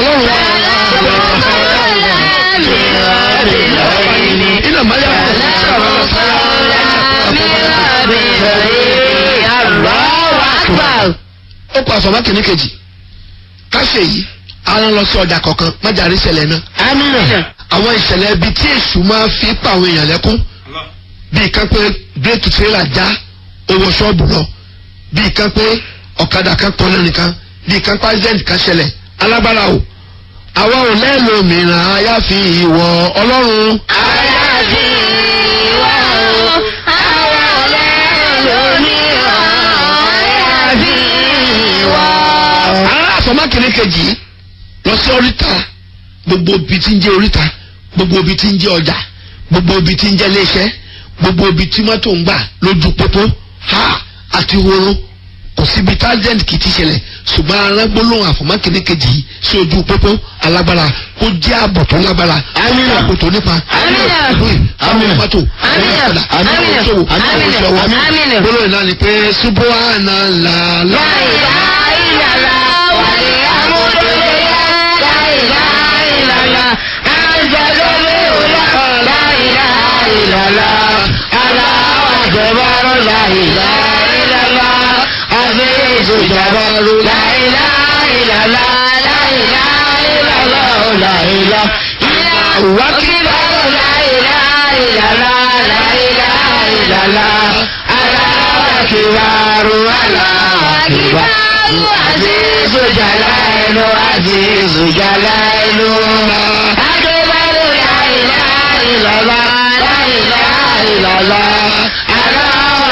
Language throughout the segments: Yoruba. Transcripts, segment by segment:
ọlọ́run iná mayá ó pa àfọ̀mọ́ kìíní kejì káṣe yìí ara lọ sí ọjà kọ̀ọ̀kan májàrí ìṣẹ̀lẹ̀ náà àwọn ìṣẹ̀lẹ̀ ibi tí èṣù máa fi pa àwọn èèyàn lẹ́kún bíi kan pé bírèkì tírélà já owó ṣọ́ọ̀bù lọ bíi kan pé ọ̀kadà kan pọ̀ lẹ́nu kan bíi kan pàṣẹ́ǹtì kan ṣẹlẹ̀ alágbára o àwa ò lẹ́nu mìíràn àyàfi ìwọ ọlọ́run. ara àfọmákìnrin kejì lọ sí oríta gbogbo ibi tí ń jẹ́ oríta gbogbo ibi tí ń jẹ́ ọjà gbogbo ibi tí ń jẹ́ iléeṣẹ́ gbogbo ibi tí mọ́tò ń gbà lójú pópó ha àti horo kò síbi tájẹ́ǹtì kì í ti ṣẹlẹ̀ ṣùgbọ́n arágbólóhùn àfọmákìnrin kejì yìí sí ojú pópó alágbára kó jẹ́ ààbò tó lágbára Àmín. ààbò tó nípa Àmín. àwọn mọ́tò Àmín. àwọn ọ̀kadà àwọn Àmín. oníṣòwò àwọn Àmín. oníṣòwò Àmín. gbólóhùn náà ni pé subhanallah Azizu Jalailu, Azizu Jalailu, Akbaru la ilaha illallah, la ilaha illallah, Allahu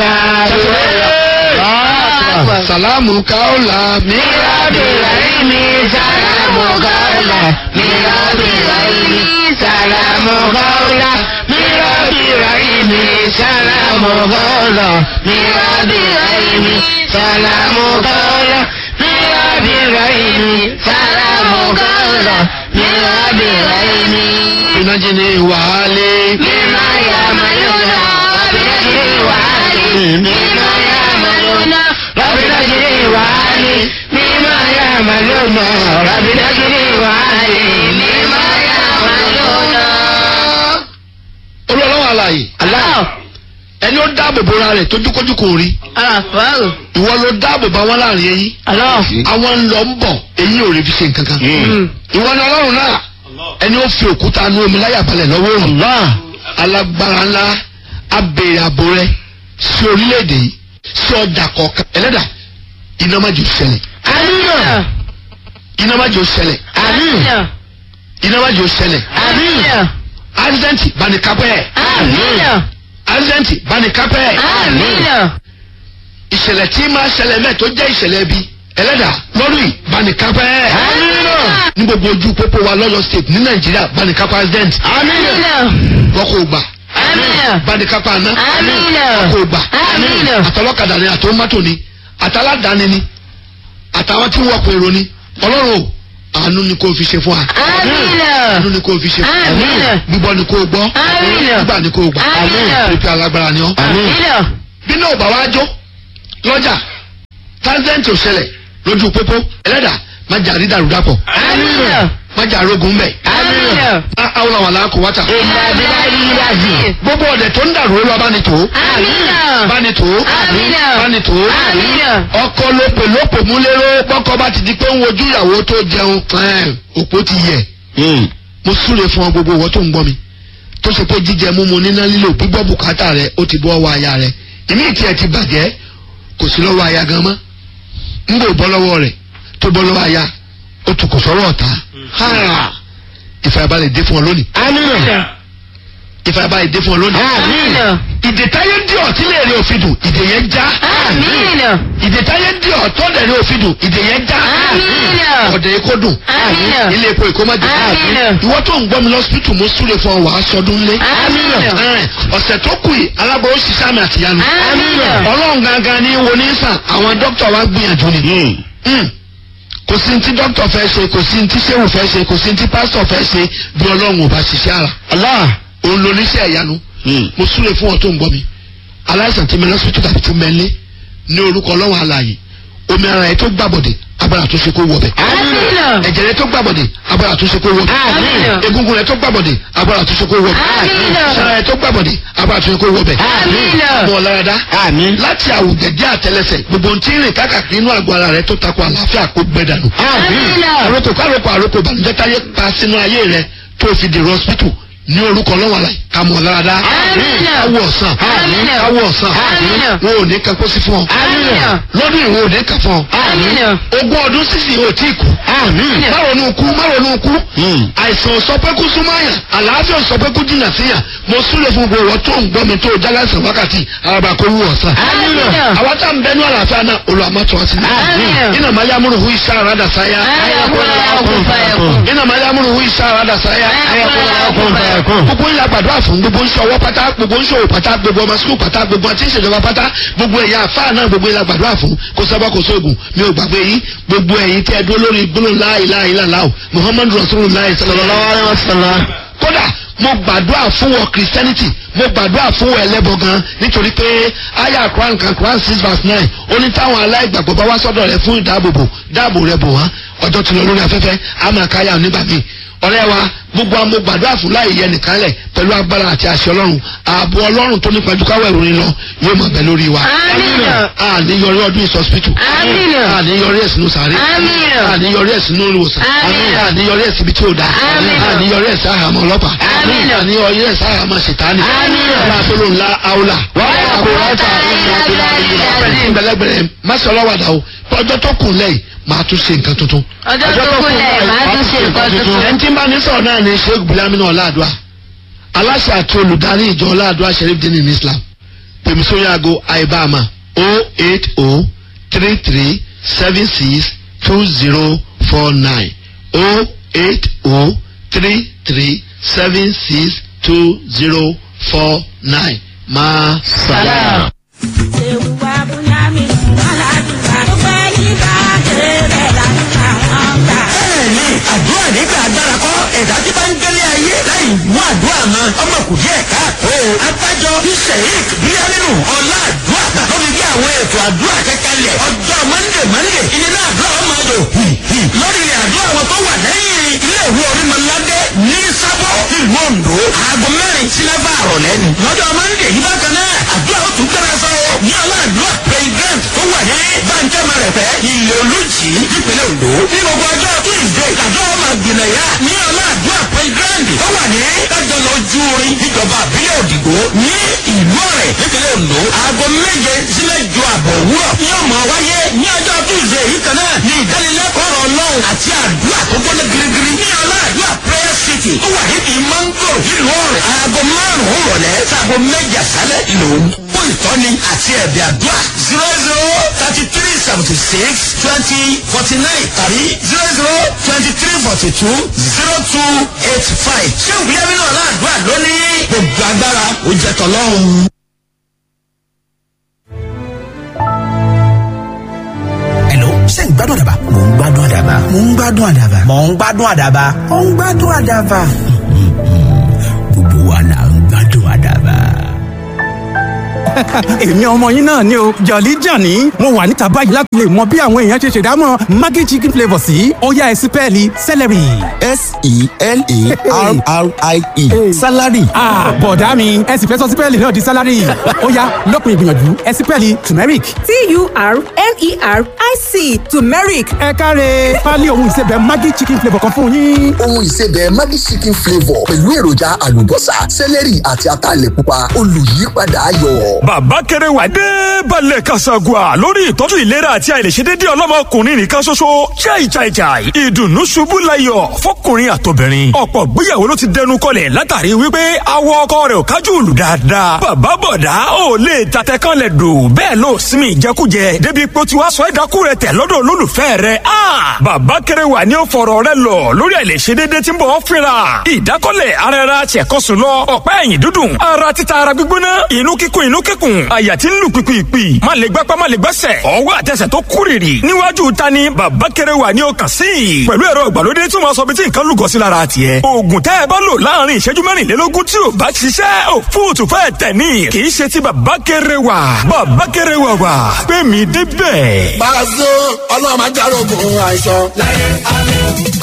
Akbar. salamu kaula mi Mirabi Rahimi, Salamu Kaula, Mirabi Rahimi, Salamu Kaula, Mirabi Rahimi, Salamu Kaula, Mirabi Rahimi, Salamu Kaula, Mirabi Rahimi, Salamu Kaula, Mirabi Rahimi. binajini wàhálẹ. مما يعملون ربنا وعلي مما يعملون ربنا وعلي مما يعملون ربنا وعلي مما يعملون olùwàlọ́wọ́ àlàyé الله ẹni ó dáàbò bora rẹ̀ tójúkójú kò rí أكبر ìwọ ló dáàbò bá wọn láàrin eyín الله àwọn ń lọ ń bọ̀ eyín ò rí fi ṣe nǹkan kan ìwọ ni ọlọ́run náà ẹni ó fi òkúta nu omi láyà balẹ̀ lọ́wọ́ òrùn alágbára ńlá abèrè àbò rẹ sí orílẹ̀-èdè yìí sí ọjà kọ̀ọ̀kan ẹlẹ́dà iná má jò ṣẹlẹ̀ آمين iná má jò ṣẹlẹ̀ آمين iná má jò ṣẹlẹ̀ آمين ásídẹ́ǹtì bánikápẹ́ آمين ásídẹ́ǹtì bánikápẹ́ آمين ìṣẹ̀lẹ̀ tí máa ṣẹlẹ̀ mẹ́ẹ̀ tó jẹ́ ìṣẹ̀lẹ̀ bí ẹlẹ́dà lọ́rùn yìí bánikápẹ́ ní gbogbo ojú pópó wa lọ́yọ̀ state ní nàìjíríà bánikápẹ́ ásídẹ́ǹtì آمين wọ́n kò gbà آمين bánikápẹ́ àná آمين wọ́n kò gbà آمين àtọlọ́kadà ni àtọ́mọ́tò ni àtàládàáni ni àtàwọn tí wọ́n pèrò ni ọlọ́run o àánú ni kò fi ṣe fún wa àánú آمين ni kò fi ṣe fún wa Àmín. gbígbọ́ ni kò gbọ́ Àmín. gbígbà ni kò gbà Àmín. pípẹ́ alágbára ni ọ́ آمين bí náà bá wá jó lọ́jà tásẹ̀ǹtì ò ṣẹlẹ̀ lójú pópó ẹlẹ́dà má jà rí dàrúdàpọ̀ آمين má jà rógun mbẹ̀ آمين àwọn àwọn làákò wáta إلا بالله العظيم gbogbo ọ̀dẹ̀ tó ń dàrú lọ bá ní tó آمين bá ní tó Àmín. bá ní tó آمين ọkọ lópè lópè múlẹ́rọ́ pọ́kọ bá ti di pé ń wojú ìyàwó tó jẹun ẹ̀ẹ́n, òpó ti yẹ mo súre fún ọ gbogbo ìwọ tó ń gbọ́ mi tó ṣe pé jíjẹ múmu níná lílo gbígbọ́ bùkátà rẹ ó ti bọ́ ọwọ́ aya rẹ ìmí ìtì ẹ̀ ti bàjẹ́ kò sí lọ́wọ́ aya gan mọ́ ń gbò bọ́ lọ́wọ́ rẹ̀ tó bọ́ lọ́wọ́ aya ó tún kò sọ́rọ̀ ọ̀tá Ha! ìfàyàbalẹ̀ dé fún ọ lónìí آمين ìfàyàbalẹ̀ dé fún ọ lónìí آمين ìdè táyé dí ọ tí lè rí òfin dùn ìdè yẹn já آمين ìdè táyé dí ọ tó lè rí òfin dùn ìdè yẹn já Àmín. ọ̀dẹ̀ èkó dùn Àmín. ilé epo èkó má jẹ Àmín. ìwọ tó ń gbọ́ mi lọ́sibítù mo súre fún ọ wàá sọdún lé Àmín. Ẹ̀rìn, ọ̀sẹ̀ tó kù yìí aláboyún ṣiṣẹ́ àmì àtìyanu Àmín. ọlọ́run gangan ní wo ní sàn àwọn dókítà wa gbìyànjú ni Mm. kò sí ní tí dókítà fẹ́ ṣe kò sí ní tí sẹ́wù fẹ́ ṣe kò sí ní tí pásítọ̀ fẹ́ ṣe bí ọlọ́run ò bá ṣiṣẹ́ ara Allah. òun ló níṣẹ́ ìyanu mo súre fún ọ tó ń gbọ́ mi aláìsàn tí mi lọ́sibítù tàbí tí mẹ́lẹ́ ní orúkọ ọlọ́run alààyè omi ara ẹ̀ tó gbàbọ̀dẹ̀ agbára àtúnṣe kó wọ bẹ̀. Àmín. ẹ̀jẹ̀ rẹ tó gbàbọ̀dẹ̀ agbára àtúnṣe kó wọ bẹ̀. Àmín. egungun rẹ tó gbàbọ̀dẹ̀ agbára àtúnṣe kó wọ bẹ̀. Àmín. sara rẹ tó gbàbọ̀dẹ̀ agbára àtúnṣe kó wọ bẹ̀. Àmín. mọ̀ láradá Àmín. láti àwùjẹ̀dẹ̀ àtẹlẹsẹ̀ gbogbo ohun tí ń rìn káàkiri inú àgọ́ ara rẹ tó takò àlàáfíà kó gbẹ dànù. Àmín. àròkò káròkò àròkò ìbànújẹ́ táyé pa sínú ayé rẹ tó fi dèrò hospital ní orúkọ lọ́wọ́ àlàyé ká mọ̀ láradá. Àmín. káwọ̀ ọ̀sán Àmín. káwọ̀ ọ̀sán Àmín. wọn ò ní kan kó sí fún ọ. Àmín. lọ́dún ìwọ̀n ò ní kan fún ọ. Àmín. ogún ọdún sísìn ò tí kú. Àmín. márùn-ún kú márùn-ún kú. àìsàn sọ pé kú súnmọ́ àyàn àlàáfíà sọ pé kú jìnnà síyàn mo súnlẹ̀ fún gbogbo ìwọ tó ń gbọ́ mi tó o jálásàn wákàtí araba kó wú ọ̀sán. Àmín. àwa tá à ń bẹnu àlàáfíà náà olùwàmọ́tò ọtí. Àmín. iná máa yámúrù hu iṣẹ́ àràdà sáyà. iná máa yámúrù hu iṣẹ́ àràdà sáyà. gbogbo ńlá gbàdúrà fún gbogbo ń ṣọwọ́ pátá gbogbo ń ṣòwò pátá gbogbo ọmọ sukùl pátá gbogbo àti ìṣèjọba pátá gbogbo ẹ̀yà àfáà náà gbogbo ńlá gbàdúrà fún kó sábà kó sóògùn mi ò gbàgbé yìí gbogbo ẹ̀yin tẹ́ ẹ dúró lórí gbólóhùn la ilaha illallah muhammadu rasulullah sallallahu alaihi wasallam kódà mo gbàdúrà fún wọn christianity mo gbàdúrà fún wọn ẹlẹ́bọ gan nítorí pé aya quran kan quran six verse nine ó ní táwọn aláìgbàgbọ́ bá wá sọ́dọ̀ rẹ fún ìdáàbòbò dáàbò rẹ bò wọ́n ọjọ́ ti lọ lórí afẹ́fẹ́ àmọ́ káyà nígbà míì ọ̀rẹ́ wa gbogbo àwọn mo gbàdúrà fún láì yẹ nìkan lẹ̀ pẹ̀lú agbára àti àṣẹ ọlọ́run ààbò ọlọ́run tó nípa ju káwọ́ ìròyìn lọ yóò máa bẹ lórí wa. Àmín. àníyọrí ọdún ìsọsipítù. Àmín. àníyọrí ẹ̀sìn sàárè. Àmín. àníyọrí ẹ̀sìn ìwòsàn. Àmín. àníyọrí ẹ̀sìn ibi tí ó dáa. Àmín. àníyọrí ẹ̀sìn àhàmọ́ ọlọ́pàá. Àmín. àníyọrí ẹ̀sìn àhàmọ́ ṣètánì. Àmín. aláàbolo ńlá aula. Wala quwwata illa billah. gbẹlẹgbẹlẹ má sọ ọlọ́wàdà o ọjọ́ tó kù lẹ́yìn máa tún ṣe nǹkan tuntun. Ọjọ́ tó kù lẹ́yìn, máa tún ṣe nǹkan tuntun. ẹni tí ń bá ní sọ̀rọ̀ náà ni sheikh bilamina ọ̀làdùà aláṣẹ àti olùdarí ìjọ ọ̀làdùà sheriff dini in islam pèmísórí aago àìbáàmà o eight o three three seven six two zero four nine o eight o three three seven six two zero four nine máa Salam. bẹ́ẹ̀ni àdúrà nígbà agbára kọ́ ẹ̀dá tí bá ń gbélé ayé láì mú àdúrà mọ́ ọmọ kù díẹ̀ káàtó. abájọ bí sheik bíyánínú ọlá àdúrà tó fi gbé àwọn ètò àdúrà kẹkẹlẹ̀ ọjọ́ mọ́ndé mọ́ndé ilé náà àdúrà ọmọ àjò lórí ilẹ̀ àdúrà wọn tó wà lẹ́yìn ilé ìwé orímọ̀ládé ní sábọ̀ ìlú ondo aago mẹ́rin sí mẹ́fà àrọ̀lẹ́ ni. lọ́jọ́ mọ́ndé yìí bákan náà àdúrà ó tún gbéra sọ ní ọlá àdúrà president tó wà ní bàǹkẹ́ mẹ́rẹ̀fẹ́ ilé olùjì nípínlẹ̀ ondo ní gbogbo ọjọ́ tuesday àdúrà ọmọ àgbìnàyà ní ọlá àdúrà president tó wà ní kájọlọ ojú orin níjọba àbílẹ̀ òdìgbò ní ìlú ọ̀rẹ́ nípínlẹ̀ ondo aago méje sílẹ̀ ju àbọ̀ òwúrọ̀ ní ọmọ wáyé ní ọjọ́ tuesday yìí kan náà ní ìdánilẹ́kọ̀ọ́ ọ̀rọ̀ ọlọ́run àti àdúrà tó gbọ́dọ̀ girigiri ní ọlá àdúrà prayer city ó wà níbi mango nílùú ọ̀rẹ́ aago márùn-ún rọ̀lẹ́ sáago méje àṣálẹ̀ ìlòun fún ìtọ́ni àti ẹ̀bẹ̀ àdúrà zero zero thirty three seventy six twenty forty nine tàbí zero zero twenty three forty two zero two eight five ṣé ìwúyẹ́ mi náà láàdúrà lónìí gbogbo agbára ó jẹ́ tọ́lọ́run. Hello, ṣé ń gbádùn àdàbà? Mò ń gbádùn àdàbà. Mò ń gbádùn àdàbà. Mò ń gbádùn àdàbà. Mò ń gbádùn àdàbà. Gbogbo wa là ń gbádùn àdàbà. èmi ọmọ yín náà ni o jọ̀lí jàní mo wà níta báyìí láti lè mọ bí àwọn èèyàn ṣe ṣèdámọ̀ maggi chicken flavour sí ó yá ẹ sí pẹ́ẹ́lí celery. s-e-l-a-r-r-i-e salary ah bọ̀dá mi ẹ sì fẹ́ sọ sí pẹ́ẹ́lì náà di salary ó yá lópin ìgbìyànjú ẹ sí pẹ́ẹ́lì turmeric. T-U-R-M-E-R-I-C turmeric. ẹ káre pálí ohun ìsebẹ̀ maggi chicken flavour kan fún yín. ohun ìsebẹ̀ maggi chicken flavour pẹ̀lú èròjà àlùbọ́sà sẹ́lẹ̀rì àti ataalẹ̀ pupa olùyípadà ayọ̀. bàbá kéré wà dé balẹ̀ kasagua lórí ìtọ́jú ìlera àti àìlèṣedédé ọlọ́mọkùnrin nìkan ṣoṣo chai chai chai ìdùnnú ṣubú layọ̀ fọkùnrin àtobìnrin ọ̀pọ̀ gbéyàwó ló ti dẹnu kọlẹ̀ látàrí wípé awọ ọkọ rẹ̀ ò kájú lù dáadáa bàbá bọ̀dá ò lè tatẹ kan lẹ̀ dò bẹ́ẹ̀ ló sinmi ìjẹkújẹ débi pé ó ti wá sọ ẹ̀dákú rẹ̀ tẹ̀ lọ́dọ̀ olólùfẹ́ rẹ̀ ah bàbá kéré wà ní ó fọ̀rọ̀ rẹ̀ lọ lórí àìlèṣedédé tí ń bọ̀ ọ́ fínra ìdákọ́lẹ̀ ara ẹra tiẹ̀kọ́sùn lọ ọ̀pá ẹ̀yìn dúdùn ara títa ara gbígbóná inú kíkún inú kẹ́ kíkùn àyà tí ń lù pìpìpì má lè gbápá má lè gbẹ́sẹ̀ ọwọ́ àtẹsẹ̀ tó kúrìrì níwájú ta ni bàbá kéré wà ní ọkàn sí i pẹ̀lú ẹ̀rọ ìgbàlódé tí wọ́n sọ bí tí nǹkan lùgọ́ sí lára tiẹ̀ oògùn tẹ́ ẹ bá lò láàrin ìṣẹ́jú mẹ́rìnlélógún tí ò bá ṣiṣẹ́ ò fóòtù fẹ́ tẹ̀ ní kì í ṣe ti bàbá kéré wà bàbá kéré wà wà pé mi débẹ̀. Pàṣẹ ọlọ́run máa járógun àìsàn láyé àlọ́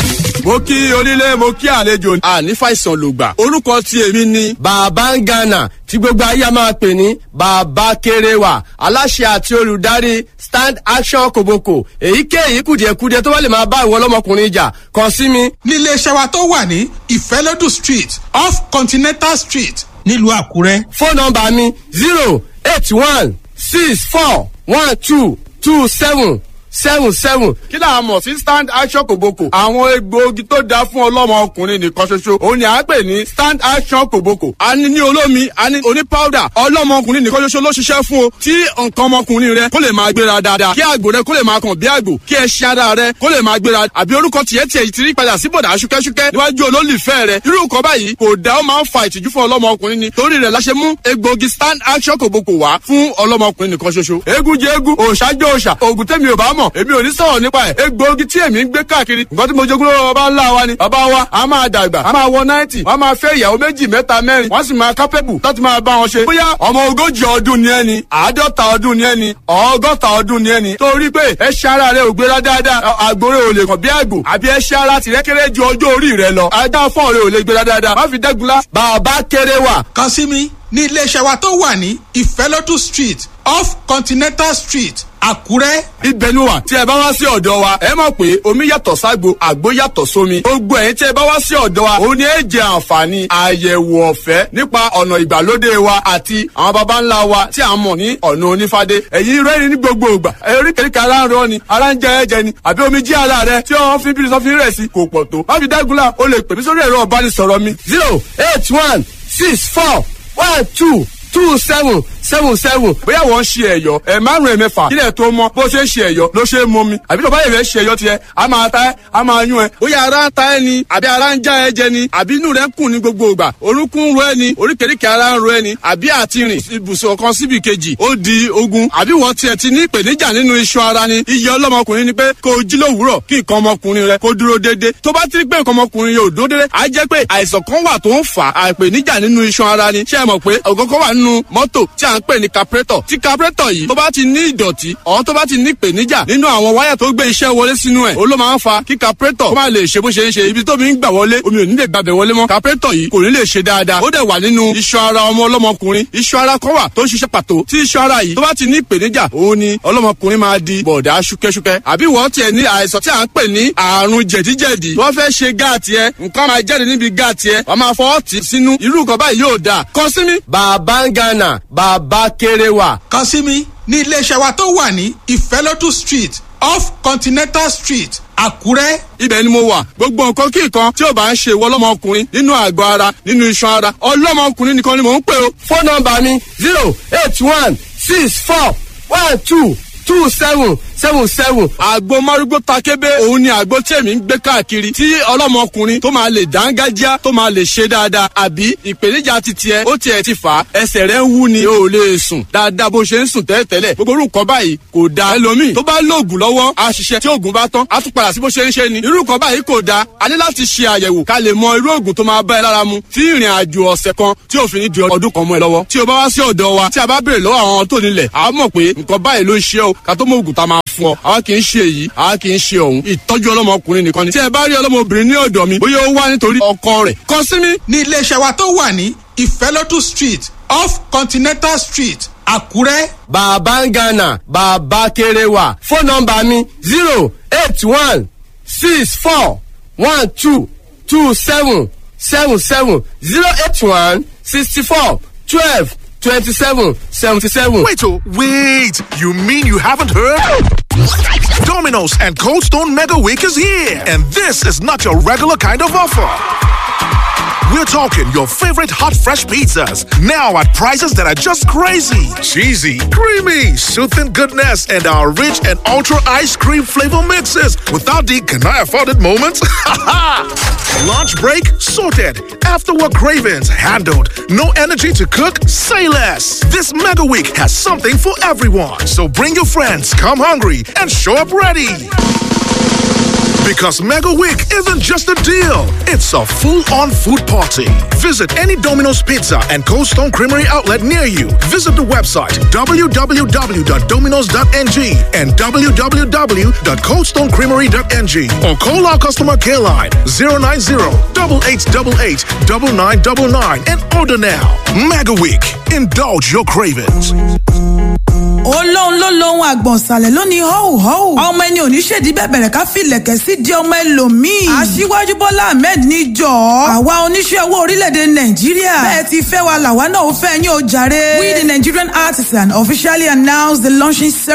mo kí onílé mo kí àlejò àní fàìsàn lògbà orúkọ tí èmi ni bàbá ń gànà tí gbogbo ayé a máa pè ní bàbá kéréwà aláṣẹ àti olùdarí stand action koboko èyíkéyìí kùdìẹ̀kudiẹ tó bá lè máa bá ìwọ ọlọ́mọkùnrin jà kàn sí mi. nílé iṣẹ́ wa tó wà ní ìfẹ́lódù street off continental street nílùú àkúrẹ́. fóònù nọmba mi zero eight one six four one two two seven seven seven. kí là á mọ̀ sí stand action kòbókò. àwọn egbòogi tó dáa fún ọlọ́mọ ọkùnrin nìkan ṣoṣo. òun ni à ń pè ní stand action kòbókò. a ní ní olómi a ní oní powder. ọlọ́mọ ọkùnrin nìkan ṣoṣo ló ṣiṣẹ́ fún o. tí nǹkan ọmọkùnrin rẹ kó lè máa gbéra dáadáa. kí àgbò rẹ kó lè máa kàn bí àgbò. kí ẹṣin ara rẹ kó lè máa gbéra. àbí orúkọ tiẹ̀ tiẹ̀ ti rí padà sí bọ̀dà ṣúkẹ́ṣúkẹ́ níwájú olólùfẹ́ rẹ. irú nǹkan báyìí kò dá ó máa ń fa ìtìjú fún ọlọ́mọ ọkùnrin ni. torí rẹ̀ la ṣe mú egbòogi stand action kòbókò wá fún ọlọ́mọ ọkùnrin nìkan ṣoṣo. eégún jẹ eégún òòṣà jẹ òòṣà òògùn tẹ́mi ò bá mọ̀ èmi ò ní sọ̀rọ̀ nípa ẹ̀ egbòogi tí èmi ń gbé káàkiri nǹkan tí mo jogún lọ́wọ́ bàbá ńlá wa ni bàbá wa a máa dàgbà a máa wọ náìtì wọ́n máa fẹ́ ìyàwó méjì mẹ́ta mẹ́rin wọ́n sì máa kápẹ́bù láti máa bá wọn ṣe. bóyá ọmọ ogójì ọdún ni ẹni àádọ́ta ọdún ni ẹni ọgọ́ta ọdún ni ẹni torí pé ẹṣin ara rẹ ò gbéra dáadáa àgbòrè ò lè kàn bí àgbò àbí ẹṣin ara tìrẹ kéré ju ọjọ́ orí rẹ lọ ajá fọ́ọ̀ rẹ ò lè gbéra dáadáa má fi dẹ́gunlá bàbá kéré wà. kàn sí mi ní iléeṣẹ́ wa tó wà ní ìfẹ́lódù street off continental street àkúrẹ́. ibẹ̀ ni wà tí ẹ bá wá sí ọ̀dọ̀ wa ẹ mọ̀ pé omi yàtọ̀ ságbo àgbo yàtọ̀ sómi gbogbo ẹ̀yin tí ẹ bá wá sí ọ̀dọ̀ wa òun ni ẹ jẹ àǹfààní àyẹ̀wò ọ̀fẹ́ nípa ọ̀nà ìgbàlódé wa àti àwọn baba ńlá wa tí a mọ̀ ní ọ̀nà onífádé ẹ̀yin rẹ́rìn ní gbogbo ìgbà oríkèéríkèé ara ń rọ ni ara ń jẹ ẹ̀jẹ̀ ni àbí omi jí ara rẹ tí wọ́n fi bírí sọ́fin rẹ̀ sí kò pọ̀ tó má fi dágunlá o lè pè mí sórí ẹ̀rọ ọ̀bánisọ̀rọ̀ mi zero eight one six four one two two seven seven seven bóyá wọ́n ń ṣe ẹ̀yọ́ ẹ̀ márùn ẹ̀ mẹ́fà kílẹ̀ tó mọ bó ṣe ń ṣe ẹ̀yọ́ ló ṣe é mọ mi àbí tó bá yẹ fẹ́ ṣe ẹ̀yọ́ tiẹ̀ a máa ta ẹ́ a máa yún ẹ bóyá ara ń ta ẹ ni àbí ara ń já ẹ jẹ ni àbí inú rẹ ń kùn ní gbogbo ìgbà orúnkún ń ro ẹ ni oríkèéríkèé ara ń ro ẹ ni àbí àti rìn ibùsùn kan síbi kejì ó di ogun àbí wọ́n tiẹ̀ ti ní ìpèníjà nínú iṣan ara ni iye ọlọ́mọkùnrin ni pé kó o jí lówùúrọ̀ kí nǹkan ọmọkùnrin rẹ kó dúró déédéé tó bá ti rí pé nǹkan ọmọkùnrin yóò dúró déédéé á jẹ́ pé àìsàn kan wà tó ń fà á ìpèníjà nínú iṣan ara ni ṣé ẹ mọ̀ pé ògógó wà nínú mọ́tò tí à ń pè ní carburetor tí carburetor yìí tó bá ti ní ìdọ̀tí ọ̀hún tó bá ti ní ìpèníjà nínú àwọn wáyà tó gbé iṣẹ́ wọlé sínú ẹ̀ ó ló máa ń fa kí carburetor kó má lè ṣe bó ṣe ń ṣe ibi tómi ń gbà wọlé omi ò ní lè gbàbẹ̀ wọlé mọ́ carburetor yìí kò ní lè ṣe dáadáa ó dẹ̀ wà nínú iṣan ara ọmọ ọlọ́mọkùnrin iṣan ara kan wà tó ń ṣiṣẹ́ pàtó tí iṣan ara yìí tó bá ti ní ìpèníjà òun ni ọlọ́mọkùnrin máa di bọ̀dá ṣúkẹ́ṣúkẹ́ àbí wọ́n tiẹ̀ ní àìsàn tí à ń pè ní àrùn jẹ̀díjẹ̀dí wọ́n fẹ́ ṣe gáàtì ẹ nǹkan máa jáde níbi gáàtì ẹ wọ́n máa fọwọ́ tì sínú irú nǹkan báyìí yóò dáa kàn sí mi. bàbá ń gánà bàbá kéré wà. kàn sí mi ní iléeṣẹ́ wa tó wà ní ìfẹ́lódù street off continental street àkúrẹ́. ibẹ̀ ni mo wà gbogbo nǹkan kí nǹkan tí ò bá ń ṣe ìwọ ọlọ́mọkùnrin nínú àgọ́ ara nínú iṣan ara ọlọ́mọkùnrin nìkan ni mò ń pè o. fóònù nọmba mi zero eight one six four one two two seven seven seven. àgbo márúgbó takébé òun ni àgbo tí èmi ń gbé káàkiri tí ọlọ́mọkùnrin tó máa lè dángájá tó máa lè ṣe dáadáa àbí ìpèníjà ti tiẹ̀ ó tiẹ̀ ti fà á ẹsẹ̀ rẹ̀ ń wú ni o ò lè sùn dáadáa bó ṣe ń sùn tẹ́lẹ̀tẹ́lẹ̀ gbogbo orúkọ báyìí kò da ẹlòmíì tó bá lóògùn lọ́wọ́ á ṣiṣẹ́ tí oògùn bá tán á tún padà sí bó ṣe ń ṣe ni irú nǹkan báyìí kò da a ní láti ṣe àyẹ̀wò ká lè mọ irú oògùn tó máa bá ẹ lára mu tí ìrìn àjò ọ̀sẹ̀ kan tí òfin ní di ọdún kan mọ́ ẹ lọ́wọ́ tí o bá wá sí ọ̀dọ̀ wa tí a bá béèrè lọ́wọ́ àwọn tó nílẹ̀ a mọ̀ pé nǹkan báyìí ló ń ṣe o ká tó mọ oògùn tá a máa fún ọ àwa kì í ṣe èyí àwa kì í ṣe òun ìtọ́jú ọlọ́mọkùnrin nìkan ni tí ẹ bá rí ọlọ́mọbìnrin ní ọ̀dọ̀ mi bóyá ó wá nítorí ọkọ rẹ̀ kàn sí mi. ní iléeṣẹ́ wa tó wà ní ìfẹ́lódù street off continental street àkúrẹ́. bàbá ń gánà bàbá kéré wà fóònù nọmba mi zero eight one six four one two two seven seven seven zero eight one sixty four twelve twenty seven seventy seven. Wait, oh, wait! You mean you haven't heard? Domino's and Cold Stone Mega Week is here, and this is not your regular kind of offer. We're talking your favorite hot, fresh pizzas now at prices that are just crazy. Cheesy, creamy, soothing goodness, and our rich and ultra ice cream flavor mixes without the can I afford it moments? Lunch break sorted. After work cravings handled. No energy to cook? Say less. This mega week has something for everyone. So bring your friends, come hungry, and show up ready. Because Mega Week isn't just a deal, it's a full on food party. Visit any Domino's Pizza and Cold Stone Creamery outlet near you. Visit the website www.dominos.ng and www.coldstonecreamery.ng or call our customer care line 090 8888 9999 and order now. Mega Week, indulge your cravings. olóhùn ló lóhun àgbọ̀nsálẹ̀ lónìí họ́wù họ́wù. ọmọ ẹni ò ní ṣèdí bẹ̀bẹ̀rẹ̀ ká filẹ̀kẹ̀ sí di ọmọ ẹlòmíì. aṣíwájú bọ́lá ahmed ní jọ. àwa oníṣẹ́ owó orílẹ̀-èdè nàìjíríà. bẹ́ẹ̀ ti fẹ́ wa làwa náà ó fẹ́ yín o jàre. we the nigerian artisan officially announce the launching ceremony.